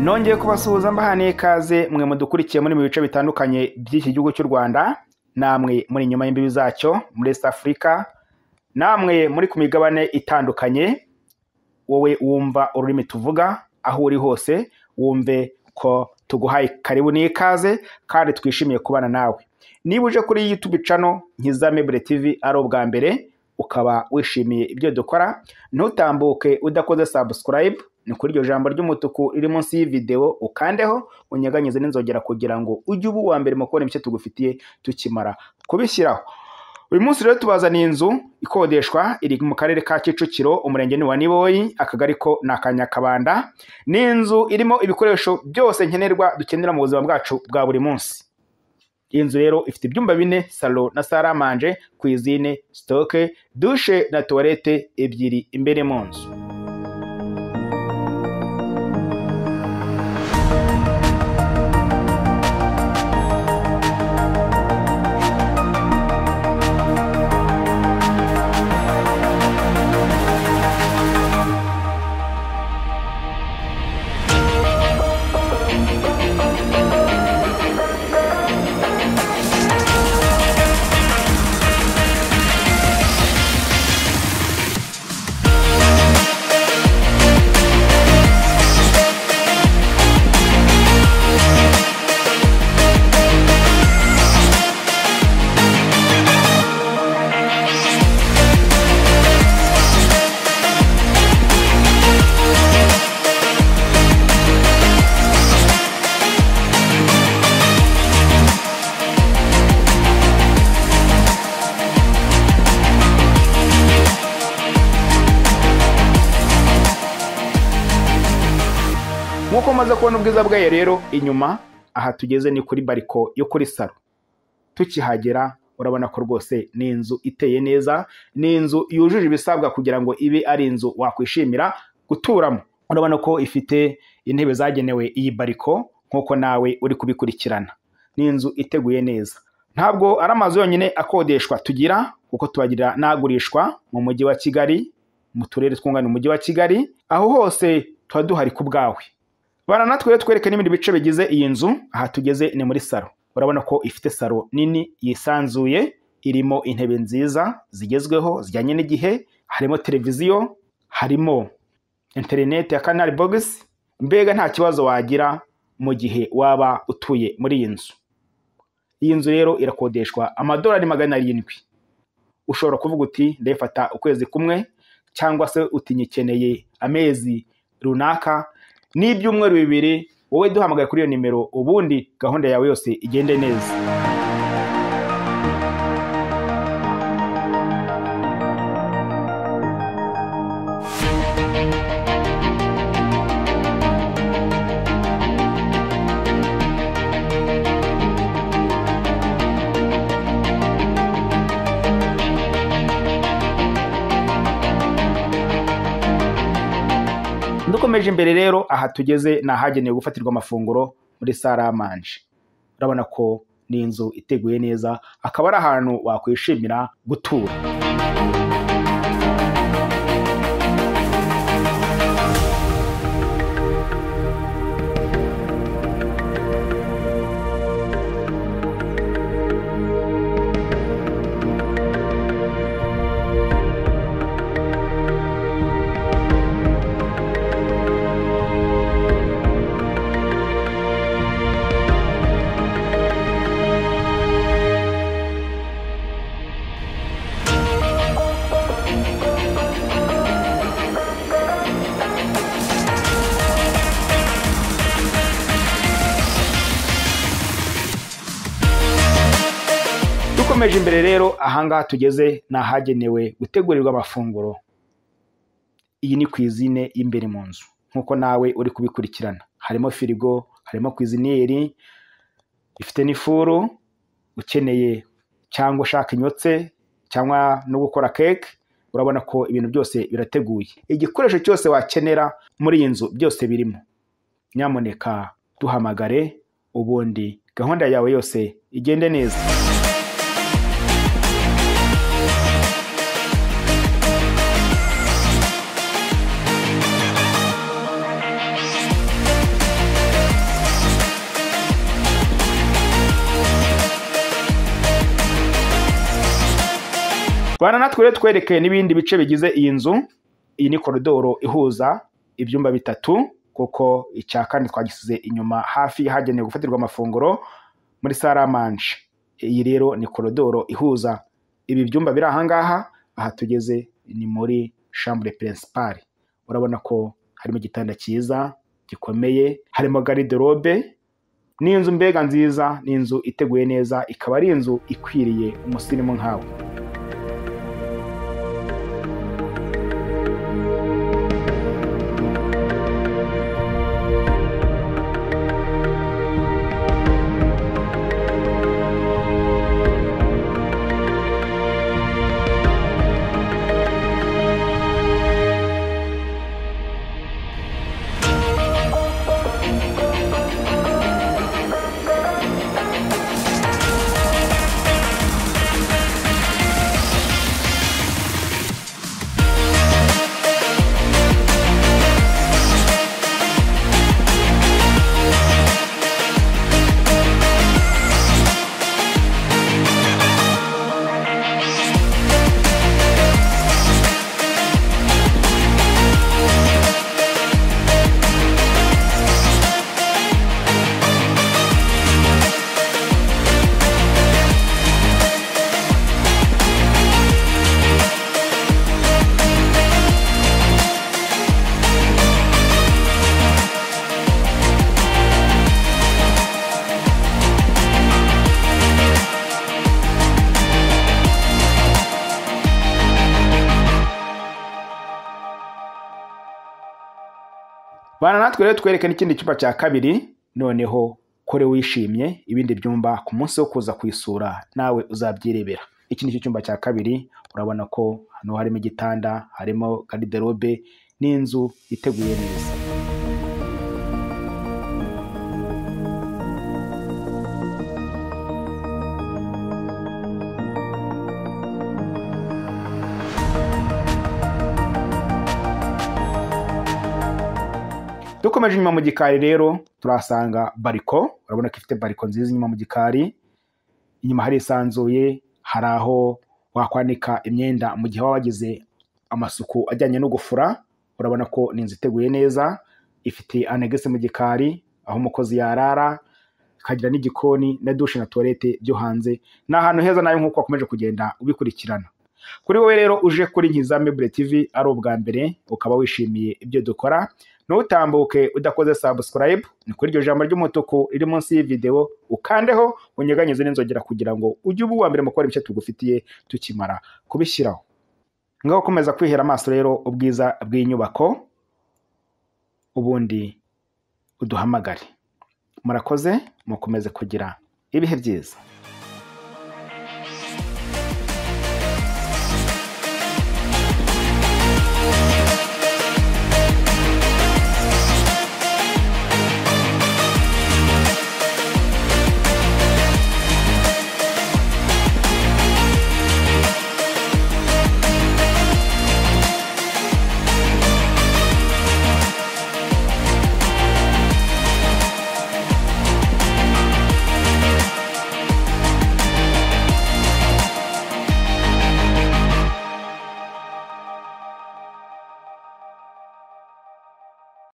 nongeye kubasuhuza mbahaniye ikaze mwe mudukurikiye muri mu bice bitandukanye by'iki gihugu cy'u rwanda namwe muri inyuma y'imbibi zacyo muri east africa namwe muri ku migabane itandukanye wowe wumva ururimi tuvuga aho uri hose wumve ko tuguhaye karibu n'ikaze kandi twishimiye kubana nawe niba uje kuri youtube cano nkizame tv ari ubwa mbere ukaba wishimiye ibyo dukora ntutambuke udakoze subscribe ni kuri iryo jambo ry'umutuku riri munsi y'ividewo ukandeho unyeganyize n'inzogera kugira ngo ujye uba uwa mbere mu kubona ibice tugufitiye tukimara kubishyiraho uyu munsi rero tubazaniye inzu ikodeshwa iri mu karere ka kicukiro umurenge ni wa niboyi akagari ko ni akanyakabanda ni inzu irimo ibikoresho byose nkenerwa dukenera mu buzima bwacu bwa buri munsi iyi nzu rero ifite ibyumba bine salo na saramanje kwizine sitoke dushe na tuwarete ebyiri imbere mu nzu nk'uko maze kubona ubwiza bwayo rero inyuma aha tugeze ni kuri bariko yo kuri salo tukihagera urabona ko rwose ni inzu iteye neza ni inzu yujuje ibisabwa kugira ngo ibe ari inzu wakwishimira guturamo urabona ko ifite intebe zagenewe iyi bariko nk'uko nawe uri kubikurikirana ni inzu iteguye neza ntabwo ari amazu yonyine akodeshwa tugira kuko tubagira n'agurishwa mu mujyi wa kigali mu turere twungana umujyi wa kigali aho hose tuba duhari ku bwawe bana natwe rero twereke n'ibindi bice bigize iyi nzu aha tugeze ni muri salo urabona ko ifite salo nini yisanzuye irimo intebe nziza zigezweho zijyanye n'igihe harimo televiziyo harimo interineti ya kanari bogisi mbega nta kibazo wagira mu gihe waba utuye muri iyi nzu iyi nzu rero irakodeshwa amadolari magana arindwi ushobora kuvuga uti ndayifata ukwezi kumwe cyangwa se utinyikeneye amezi runaka n'ibyumweru bibiri wowe duhamagaye kuri iyo nimero ubundi gahunda yawe yose igende neza dukomeje imbere rero aha tugeze ni ahagenewe gufatirwa amafunguro muri saramanje urabona ko ni inzu iteguye neza akaba ari ahantu wakwishimira gutura dukomeje imbere rero ahangaha tugeze ni ahagenewe gutegurirwa amafunguro iyi ni ku izine y'imbere mu nzu nk'uko nawe uri kubikurikirana harimo firigo harimo kwiziniyeri ifite n'ifuru ukeneye cyangwa ushaka inyotse cyangwa no gukora keke urabona ko ibintu byose birateguye igikoresho cyose wakenera muri iyi nzu byose birimo nyamuneka duhamagare ubundi gahunda yawe yose igende neza bana natwe rero twerekeye n'ibindi bice bigize iyi nzu iyi ni koridoro ihuza ibyumba bitatu kuko icya kane twagisize inyuma hafi hagenewe gufatirwa amafunguro muri saramanje iyi rero ni koridoro ihuza ibi byumba biri ahangaha aha tugeze ni muri shambure pirinsipari urabona ko harimo igitanda cyiza gikomeye harimo gariderobe ni inzu mbega nziza ni inzu iteguye neza ikaba ari inzu ikwiriye umusirimu nkawe bana natwe rero twerekane ikindi cyumba cya kabiri noneho kore wishimye ibindi byumba ku munsi wo kuza kwisura nawe uzabyirebera iki ni cyo cyumba cya kabiri urabona ko hano harimo igitanda harimo gariderobe n'inzu iteguye neza dukomeje inyuma mu gikari rero turahasanga bariko urabona ko ifite bariko nziza inyuma mu gikari inyuma harisanzuye hari aho wakwanika imyenda mu gihe waba wagize amasuku ajyanye no gufura urabona ko ni inzu iteguye neza ifite anegese mu gikari aho umukozi yarara ikagira n'igikoni na dushe na tuwarete byo hanze ni ahantu heza nawe nk'uko wakomeje kugenda ubikurikirana kuri wowe rero uje kuri nkiza mebure TV ari ubwa mbere ukaba wishimiye ibyo dukora ntutambuke udakoze subscribe ni kuri iryo jambo ry'umutuku riri munsi y'ivideo ukandeho unyeganyeze n'inzogera kugira ngo ujye uba uwa mbere mu gukora ibice tugufitiye tukimara kubishyiraho ngaho ukomeza kwihera amaso rero ubwiza bw'inyubako ubundi uduhamagare murakoze mukomeze kugira ibihe byiza